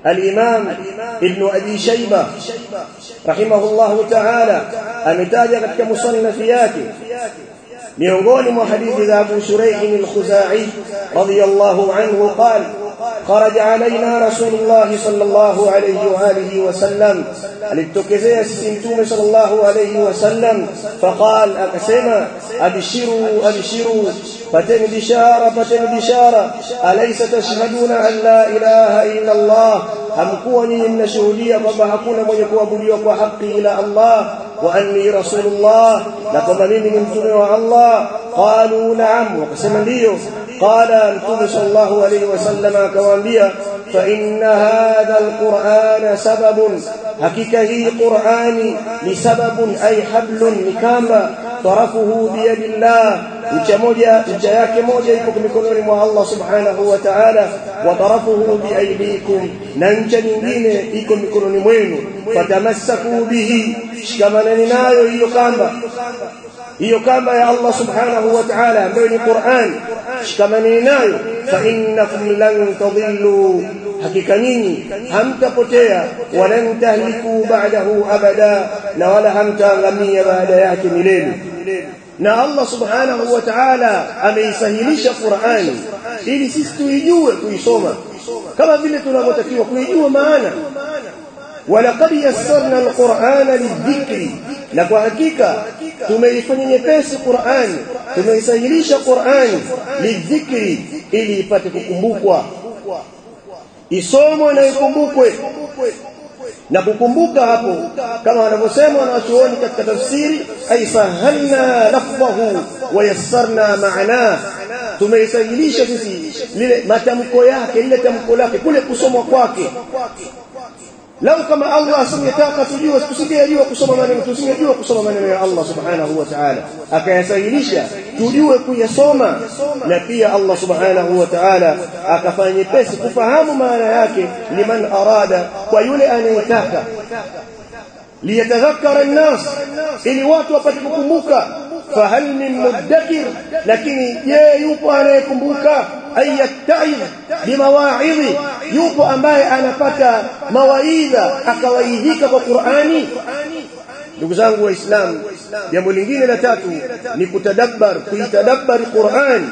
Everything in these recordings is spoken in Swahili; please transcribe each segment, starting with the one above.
al-Imam Ibn Abi Shayba rahimahullahu ta'ala ametaja katika musannaf yake miongoni mwa hadithi za Abu Shuraih al-Khuzai radiyallahu anhu qala خرج علينا رسول الله صلى الله عليه واله وسلم alitokezea sisi mtume sallallahu alayhi wasallam faqal akasema abshiru abshiru pateni bishara pateni bishara alaysa tashhaduna an la ilaha illa allah hamkuwa nyinyi mnashuhudia kwamba hakuna mwenye kuabudiwa kwa haki ila allah wa anni rasulullah na kwamba mimi ni mtume wa allah qalu na'am wakasema ndio qala mtume sallallahu alayhi wasallam akawaambia fa inna hadha alquran sababun hakika hii qurani ni sababun ay hablun ni kamba tarafuhu biyadillah ncha moja ncha yake moja iko mikononi mwa Allah subhanahu wa ta'ala wa tarafuhu biaydikum na ncha nyingine iko mikononi mwenu fatamassaku bihi shikamaneni nayo hiyo kamba hiyo kamba ya Allah subhanahu wa ta'ala ambayo ni Qur'an shikamaneni nayo fa innakum lan tadhillu hakika nyinyi hamtapotea walan tahliku ba'dahu abada na wala hamtaangamia baada yake milele na Allah subhanahu wa ta'ala ameisahilisha Qur'ani ili sisi tuijue kuisoma kama vile tunavyotakiwa kuijua maana walaqad yassarna alqur'ana lidhikri na kwa hakika tumeifanya nyepesi Qur'ani tumeisahilisha Qur'ani lidhikri ili ipate kukumbukwa isomwe na ikumbukwe na kukumbuka hapo kama wanavyosema wanachuoni katika tafsiri ay sahalna lafdhahu wa yassarna ma'ana tumeisahilisha sisi lile matamko yake lile tamko lake kule kusomwa kwake lau kama Allah asingetaka tujue tusingejua kusoma maneno tusingejua kusoma maneno ya Allah subhanahu wa ta'ala akayasahilisha tujue kuyasoma na pia Allah subhanahu wa ta'ala akafanya nyepesi kufahamu maana yake liman arada kwa yule anayetaka liyatadhakkara an-nas ili watu wapate kukumbuka fahal min mudakkir lakini je yupo anayekumbuka ayattaidh bimawaidhi yupo ambaye anapata mawaidha akawaidhika kwa Qur'ani ndugu zangu waislamu jambo lingine la tatu ni kutadabbar kuitadabbar Qur'an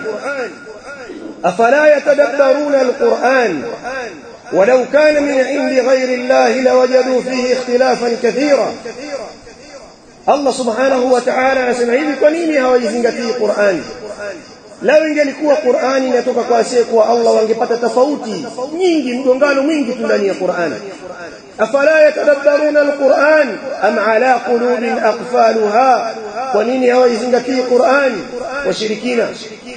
afala yatadabbaruna alquran ولو كان من عند غير الله لوجدوا فيه اختلافا كثيرا Allah subhanahu wa ta'ala anasema hivi kwa nini hawaizingatii Qur'ani lao ingelikuwa Qur'ani inatoka kwa asiyekuwa Allah wangepata tofauti nyingi mgongano mwingi tu ndani ya Qur'ani afala yatadabbaruna alquran am ala qulubin aqfaluha kwa nini hawaizingatii Qur'ani washirikina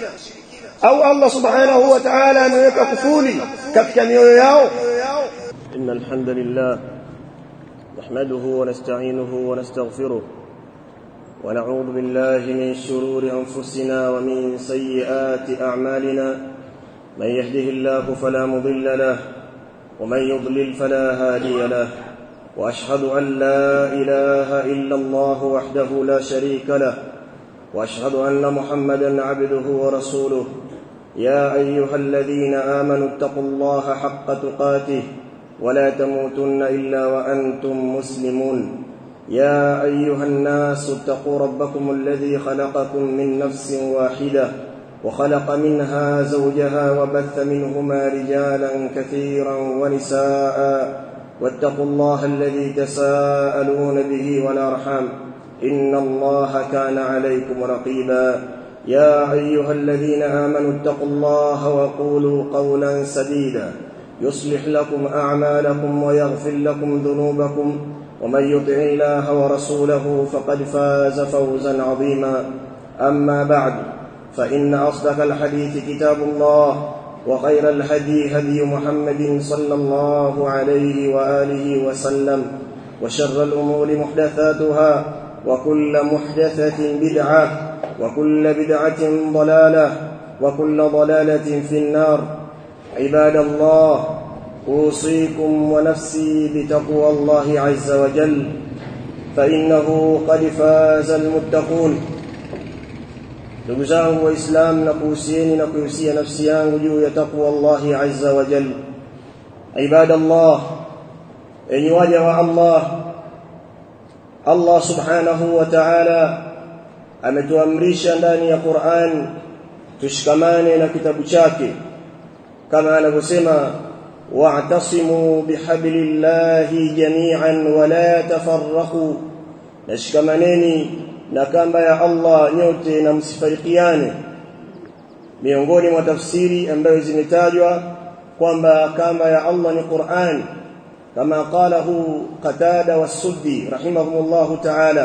au Allah subhanahu wa ta'ala ameweka kufuli katika mioyo yao innal hamdalillah نحمده ونستعينه ونستغفره ونعوذ بالله من شرور انفسنا ومن سيئات اعمالنا من يهده الله فلا مضل له ومن يضلل فلا هادي له واشهد ان لا اله الا الله وحده لا شريك له واشهد ان محمدا عبده ورسوله يا ايها الذين امنوا اتقوا الله حق تقاته ولا تموتن الا وانتم مسلمون يا ايها الناس اتقوا ربكم الذي خلقكم من نفس واحده وخلق منها زوجها وبث منهما رجالا كثيرا ونساء واتقوا الله الذي تساءلون به والارحام ان الله كان عليكم رقيبا يا ايها الذين امنوا اتقوا الله وقولوا قولا سديدا يصلح لكم اعمالكم ويغفر لكم ذنوبكم ومن يطع الله ورسوله فقد فاز فوزا عظيما اما بعد فان اصدق الحديث كتاب الله وخير الهدي هدي محمد صلى الله عليه واله وسلم وشر الامور محدثاتها وكل محدثه بدعه وكل بدعه ضلاله وكل ضلاله في النار عباد الله اوصيكم ونفسي بتقوى الله عز وجل فانه قد فاز المتقون ndugu zangu waislamu na kuhusieni na kuhusia nafsi yangu juu ya taqwa Allahi azza wa jal عباد الله أن وجه الله الله سبحانه وتعالى ametuamrisha ndani ya Qur'an tushikamane na kitabu chake kama anavyosema wa'tasimu bihablillahi jami'an wa la tafarraqu nashikamaneni na kamba ya Allah nyote na msifarikiane miongoni mwa tafsiri ambayo zimetajwa kwamba kamba ya Allah ni Qur'an kama qalahu Qatada was-Suddi rahimahumullahu ta'ala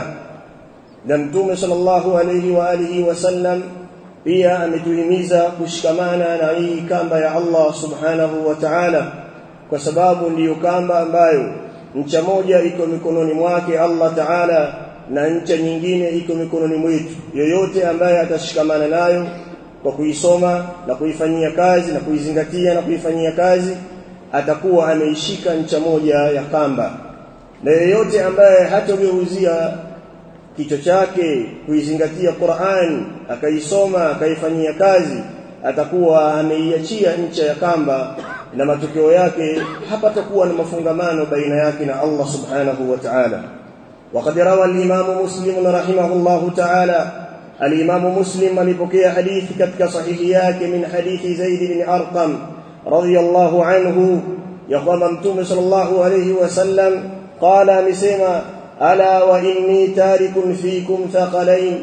na mtume sallallahu alayhi wa alihi wasallam pia ametuhimiza kushikamana na hii kamba ya Allah subhanahu wa ta'ala kwa sababu ndiyo kamba ambayo ncha moja iko mikononi mwake Allah ta'ala na ncha nyingine iko mikononi mwetu yoyote ambaye atashikamana nayo kwa kuisoma na kuifanyia kazi na kuizingatia na kuifanyia kazi atakuwa ameishika ncha moja ya kamba na yeyote ambaye hatogeuzia kichwa chake kuizingatia Qur'an akaisoma akaifanyia kazi atakuwa ameiachia ncha ya kamba na matokeo yake hapatakuwa na mafungamano baina yake na Allah subhanahu wa ta'ala وقد روى الإمام مسلم رحمه الله تعالى الإمام مسلم alipokea hadithi katika sahihi yake min hadithi Zaid bin Arqam radiyallahu anhu ya kwamba mtume sallallahu alayhi wasallam qala amesema ala wa inni tarikun fikum thaqalain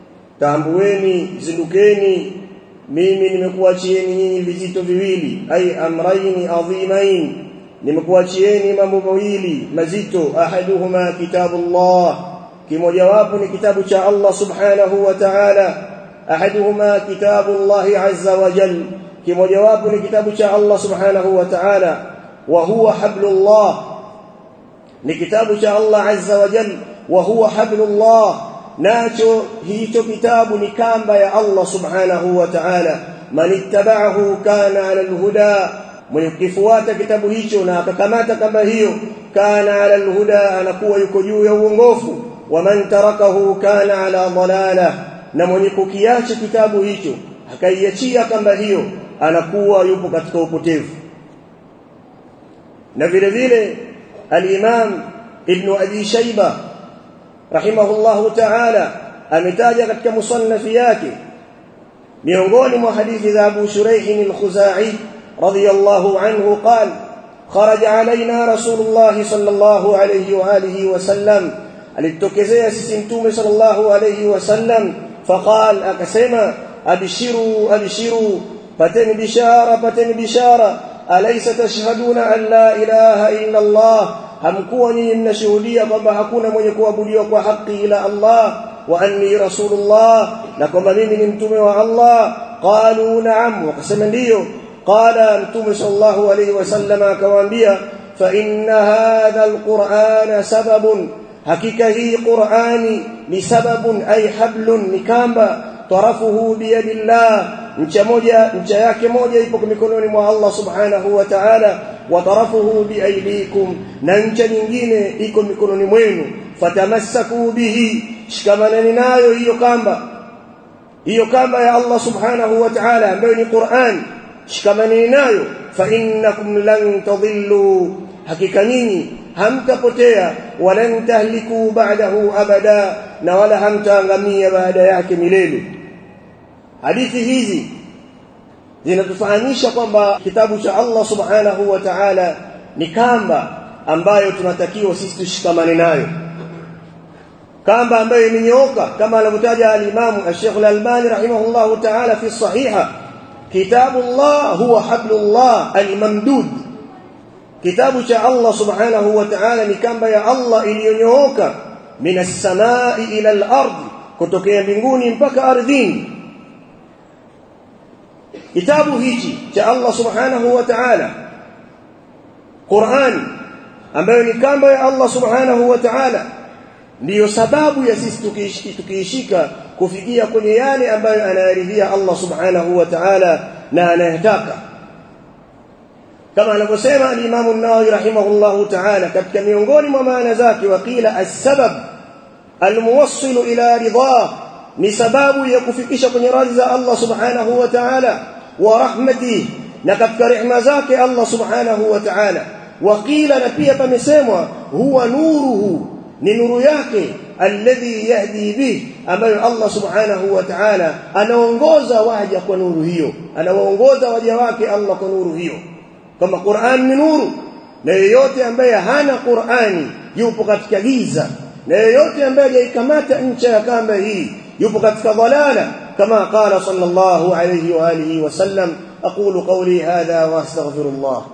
tambueni zindukeni mimi nimekuachieni nyinyi vizito viwili ay amrayn adhimain nimekuachieni mambo mawili mazito ahaduhuma kitabullah kimojawapo ni kitabu cha Allah subhanahu wa ta'ala ahaduhuma kitabullah azza wa jal kimojawapo ni kitabu cha Allah subhanahu wa ta'ala wa huwa hablullah ni kitabu cha Allah azza wa jal wa huwa hablullah nacho hicho kitabu ni kamba ya Allah subhanahu wa ta'ala man ittaba'ahu kana 'ala al-huda mwenye kukifuata kitabu hicho na akakamata kamba hiyo kana 'ala al-huda anakuwa yuko juu ya uongofu wa man tarakahu kana 'ala dalala na mwenye kukiacha kitabu hicho akaiachia kamba hiyo anakuwa yupo katika upotevu na vile vile al-Imam Ibn Abi Shayba rahimahullahu ta'ala ametaja katika musannafi yake miongoni mwa hadithi za Abu Shuraih al-Khuzai radiyallahu anhu qala خرج علينا رسول الله صلى الله عليه واله وسلم alitokezea sisi mtume sallallahu alayhi wasallam faqal akasema abshiru abshiru pateni bishara pateni bishara alaysa tashhaduna an la ilaha illa Allah hamkuwa nyinyi mnashuhudia kwamba hakuna mwenye kuabudiwa kwa haki ila Allah wa anni rasulullah na kwamba mimi ni mtume wa Allah qalu na'am wakasema ndiyo qala mtume sallallahu alayhi wasallam akawaambia fa inna hadha alqur'ana sababun hakika hii qur'ani ni sababun ay hablun ni kamba tarafuhu biyadillah ncha moja ncha yake moja ipo mikononi mwa Allah subhanahu wa ta'ala wa tarafuhu biaydikum na ncha nyingine iko mikononi mwenu fatamassaku bihi shikamanani nayo hiyo kamba hiyo kamba ya Allah subhanahu wa ta'ala ambayo ni Qur'an shikamanani nayo fa innakum lan tadhillu hakika nyinyi hamtapotea walan tahliku ba'dahu abada na wala hamtaangamia baada yake milele hadithi hizi zinatufahamisha kwamba kitabu cha Allah subhanahu wa ta'ala ni kamba ambayo tunatakiwa sisi tushikamane nayo kamba ambayo imenyooka kama anavyotaja al-Imam Sheikh Al-Albani rahimahullahu ta'ala fi sahiha kitabullah huwa hablullah al-mamdud kitabu cha Allah subhanahu wa ta'ala ni kamba ya Allah iliyonyooka minas samai ila al-ard kutokea mbinguni mpaka ardhini kitabu hichi cha Allah subhanahu wa ta'ala Qur'an ambayo ni kamba ya Allah subhanahu wa ta'ala ndiyo sababu ya sisi tukiishika kufikia kwenye yale ambayo anayaridhia Allah subhanahu wa ta'ala na anayataka kama anavyosema al-Imam an-Nawawi rahimahullahu ta'ala katika miongoni mwa maana zake wakila as-sabab al-muwassil ila ridha ni sababu ya kufikisha kwenye radhi za Allah subhanahu wa ta'ala wa rahmatihi na katika rehema zake Allah subhanahu wa ta'ala waqila na pia pamesemwa huwa nuruhu ni nuru yake alladhi yahdi bih ambayo Allah subhanahu wa ta'ala anaongoza waja kwa nuru hiyo anawaongoza waja wake Allah kwa nuru hiyo kama Qur'an ni nuru na yeyote ambaye hana Qur'ani yupo katika giza na yeyote ambaye hajaikamata ncha ya kamba hii yupo katika dhalala kama qala sallallahu alayhi wa alihi wa sallam aqulu qawli hadha wa astaghfirullah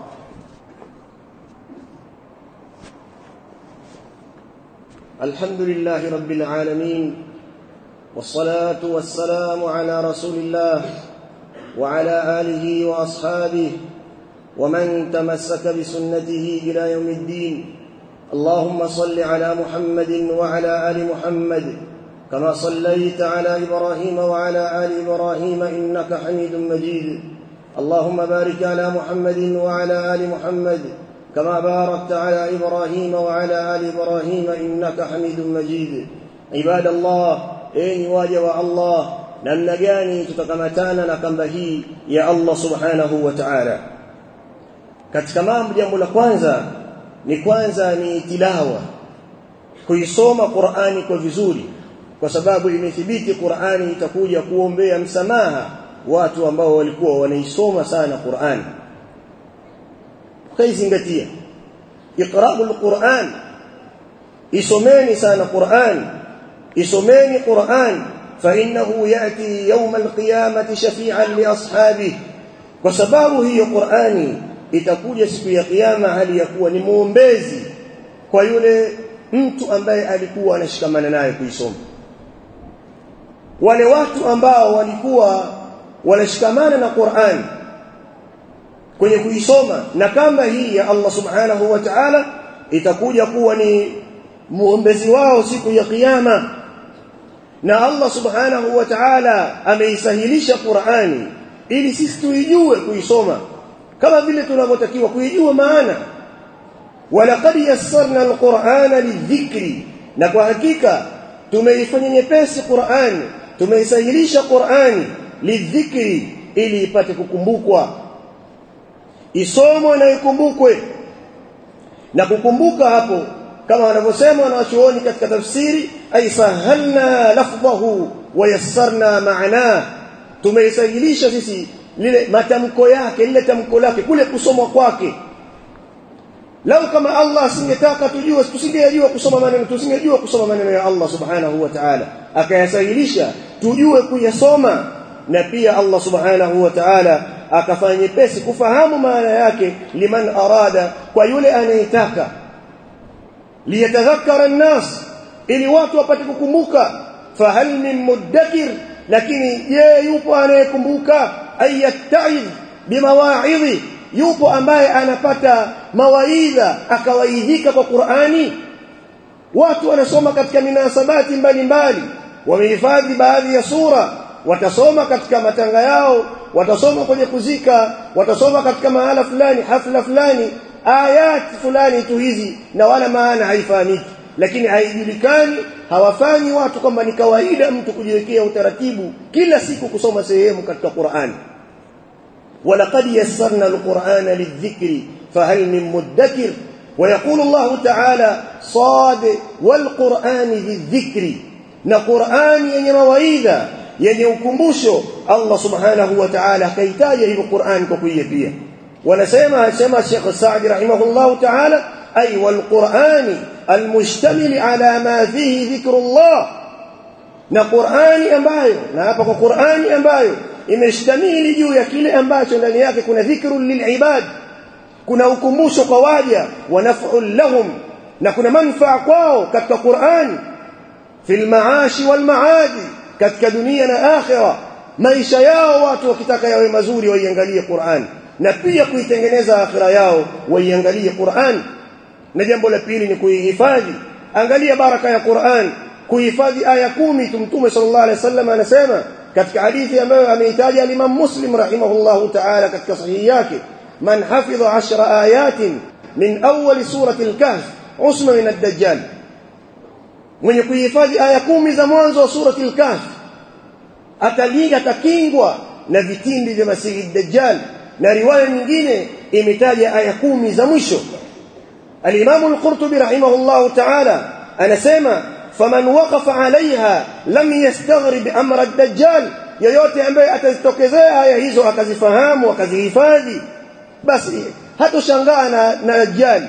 الحمد لله رب العالمين والصلاة والسلام على رسول الله وعلى آله وأصحابه ومن تمسك بسنته إلى يوم الدين اللهم صل على محمد وعلى آل محمد كما صليت على إبراهيم وعلى آل إبراهيم إنك حميد مجيد اللهم بارك على محمد وعلى آل محمد كما باركت على إبراهيم وعلى آل إبراهيم إنك حميد مجيد عباد الله أين واجب الله namna gani tutakamatana na kamba hii ya Allah subhanahu wa ta'ala katika mambo jambo la kwanza ni kwanza ni tilawa kuisoma Qur'ani kwa vizuri kwa sababu imethibiti Qur'ani itakuja kuombea msamaha watu ambao walikuwa wanaisoma sana Qur'ani kaizingatia iqra'ul Qur'an isomeni sana Qur'an isomeni Qur'an فإنه يأتي يوم القيامة شفيعا لأصحابه وسبب هي قرآني itakuja siku ya kiyama hali ya kuwa ni muombezi kwa yule mtu ambaye alikuwa anashikamana naye kuisoma wale watu ambao walikuwa wanashikamana na Qur'an kwenye kuisoma na kamba hii ya Allah subhanahu wa ta'ala itakuja kuwa ni muombezi wao siku ya kiyama na Allah subhanahu wa ta'ala ameisahilisha Qur'ani ili sisi tuijue kuisoma kama vile tunavyotakiwa kuijua maana walaqad yassarna alqur'ana lidhikri na kwa hakika tumeifanya nyepesi Qur'ani tumeisahilisha Qur'ani lidhikri ili ipate kukumbukwa isomwe na ikumbukwe na kukumbuka hapo kama wanavyosema wanawachuoni katika tafsiri ay sahalna lafdhahu wa yassarna ma'na tumeisahilisha sisi lile matamko yake lile tamko lake kule kusomwa kwake lau kama Allah asingetaka tujue tusingejua kusoma maneno tusingejua kusoma maneno ya Allah subhanahu wa ta'ala akayasahilisha tujue kuyasoma na pia Allah subhanahu wa ta'ala akafanya nyepesi kufahamu maana yake liman arada kwa yule anayetaka liyatadhakkara an-nas ili watu wapate kukumbuka fahal min mudakkir lakini je yupo anayekumbuka ayattaidh bimawaidhi yupo ambaye anapata mawaidha akawaidhika kwa Qur'ani watu wanasoma katika minasabati mbalimbali wamehifadhi baadhi ya sura watasoma katika matanga yao watasoma kwenye kuzika watasoma katika mahala fulani hafla fulani ayat fulani tu hizi na wala maana haifahamiki lakini haijulikani hawafanyi watu kwamba ni kawaida mtu kujiwekea utaratibu kila siku kusoma sehemu katika Qur'an ولقد يسرنا القرآن للذكر فهل من مدكر ويقول الله تعالى صاد والقرآن للذكر na Qur'ani yenye mawaidha yenye ukumbusho Allah subhanahu wa ta'ala kaitaja hivyo Qur'an kwa kuiapia wanasema sema Sheikh Saadi rahimahullahu ta'ala ay wal Qur'ani almushtamil ala ma fihi dhikrullah na Qur'ani ambayo na hapa kwa Qur'ani ambayo imeshtamili juu ya kile ambacho ndani yake kuna dhikrul lilibad kuna ukumbusho kwa waja wa naf'ul lahum na kuna manfaa kwao katika Qur'ani fil maashi wal maadi katika dunia na akhira maisha yao watu wakitaka yawe mazuri waiangalie Qur'an na pia kuitengeneza akhira yao waiangalie Qur'an na jambo la pili ni kuihifadhi angalia baraka ya Qur'an kuhifadhi aya kumi tumtume sallallahu alaihi wasallam anasema katika hadithi ambayo ameitaja al-Imam Muslim rahimahullahu ta'ala katika sahihi yake man hafidha 10 ayatin min awwal surati al-kahf usma min ad-dajjal mwenye kuhifadhi aya kumi za mwanzo wa surati al-kahf atalinga atakingwa na vitimbi vya masihi dajjal na riwaya nyingine imetaja aya kumi za mwisho al-Imam al-Qurtubi rahimahullah ta'ala anasema faman waqafa 'alayha lam yastaghrib amra ad-dajjal yoyote ambaye atazitokezea aya hizo akazifahamu akazihifadhi basi hatoshangaa na, na dajjal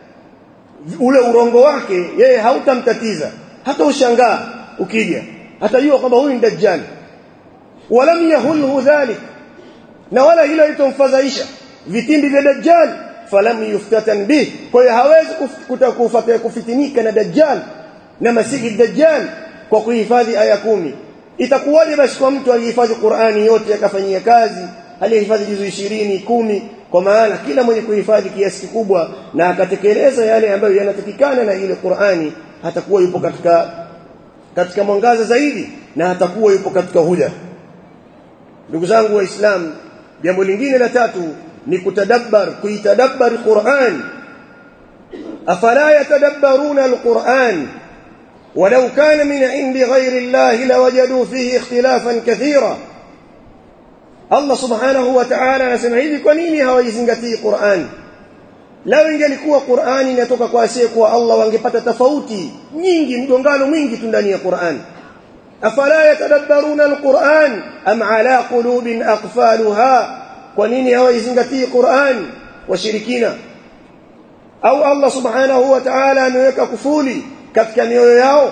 ule urongo wake yeye hautamtatiza hata ushangaa ukija atajua kwamba huyu ni dajjal walam yahulhu dhalik na wala hilo litomfadhaisha vitimbi vya dajjal falam yuftatan bih kwa hiyo hawezi kutakufuata kufitinika na dajjal na masihi dajjal kwa kuhifadhi aya kumi itakuwaje basi kwa mtu alihifadhi Qur'ani yote akafanyia kazi alihifadhi juzu 20 kumi kwa maana kila mwenye kuhifadhi kiasi kikubwa na akatekeleza yale ambayo yanatakikana na ile Qur'ani hatakuwa yupo katika katika mwangaza zaidi na hatakuwa yupo katika huda ndugu zangu waislamu jambo lingine la tatu ni kutadabbar kuitadabbar Qur'an afala yatadabbaruna alquran ولو كان من عند غير الله لوجدوا فيه اختلافا كثيرا Allah subhanahu wa ta'ala anasema hivi kwa nini hawaizingatii Qur'an lao ingelikuwa Qur'ani inatoka kwa asiye kwa Allah wangepata tofauti nyingi mgongano mwingi tu ndani ya Qur'an afala yatadabbaruna alquran am ala qulubin aqfalha kwa nini hawaizingatii Qur'an washirikina au Allah subhanahu wa ta'ala ameweka kufuli katika mioyo yao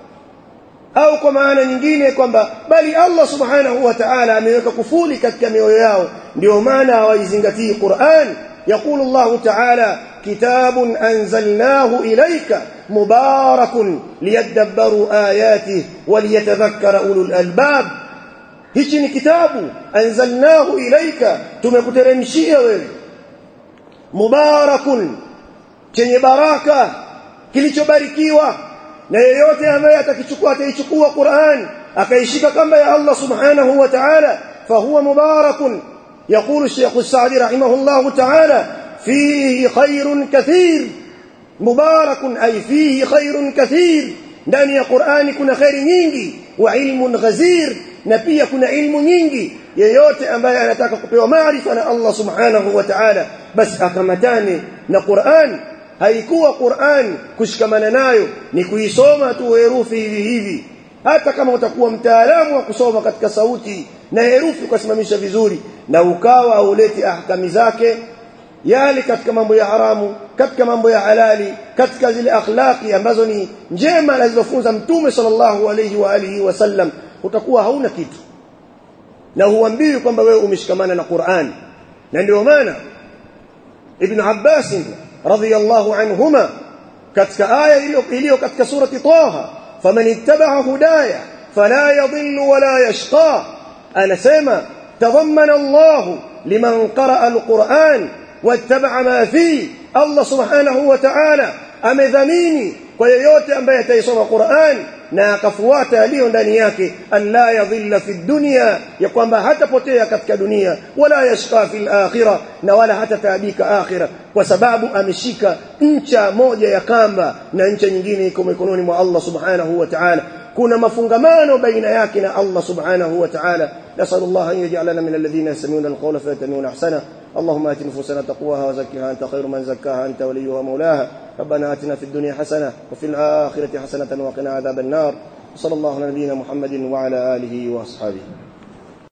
au kwa maana nyingine kwamba bali Allah subhanahu wa ta'ala ameweka kufuli katika mioyo yao ndio maana hawaizingatii Qur'an يقول الله تعالى كتاب أنزلناه إليك مبارك ليدبروا آياته وليتذكر أولو الألباب hichi ni kitabu anzalnahu ilaika tumekuteremshia wewe mubarakun chenye baraka kilichobarikiwa na yeyote ambaye atakichukua ataichukua Qur'an akaishika kamba ya Allah subhanahu wa ta'ala fahuwa mubarakun يقول الشيخ السعدي رحمه الله تعالى فيه خير كثير مبارك أي فيه خير كثير ndani ya Qur'ani kuna khairi nyingi wa ilmun ghazir na pia kuna ilmu nyingi yeyote ambaye anataka kupewa maarifa na Allah subhanahu wa ta'ala basi akamatane na Qur'an haikuwa Qur'an kushikamana nayo ni kuisoma tu herufi hivi hivi hata kama utakuwa mtaalamu wa kusoma katika sauti na herufi ukasimamisha vizuri na ukawa hauleti ahkami zake yale katika mambo ya haramu katika mambo ya halali katika zile akhlaqi ambazo ni njema alizofunza mtume sallallahu alayhi wa alihi wasallam utakuwa hauna kitu na huambiwi kwamba wewe umeshikamana na Qur'an na ndio maana Ibn Abbas radhiyallahu anhuma katika aya iliyo katika surati Taha faman ittaba'a hudaya fala yadhillu wala yashqa anasema tadhammana Allah liman qara'a al-Qur'an wattaba'a ma fi Allah subhanahu wa ta'ala amedhamini kwa yeyote ambaye ataisoma Qur'an na akafuata yaliyo ndani yake alla yadhilla fi dunya ya kwamba hatapotea katika dunia wala yashqa fil akhirah na wala hatataabika akhirah kwa sababu ameshika ncha moja ya kamba na ncha nyingine iko mikononi mwa Allah subhanahu wa ta'ala kuna mafungamano baina yake na Allah subhanahu wa ta'ala nasallallahu an yaj'alana min alladhina yastami'una alqawla fayattabi'una ahsana اللهم آت نفوسنا تقواها وزكها أنت خير من زكاها أنت وليها مولاها ربنا آتنا في الدنيا حسنة وفي الآخرة حسنة وقنا عذاب النار صلى الله على نبينا محمد وعلى آله وأصحابه